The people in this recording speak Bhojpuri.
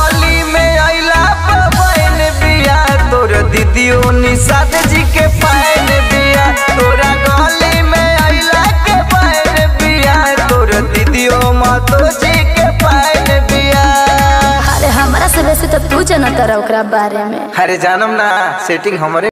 गली में अइला बबैन बिया तोर दीदियो निषाद जी के पायन बिया तोरा गली में अइला के पायन बिया तोर दीदियो मातो जी के पायन बिया अरे हमरा से वैसे तो तू जानता रहा ओकरा बारे में अरे जानम ना सेटिंग हमरे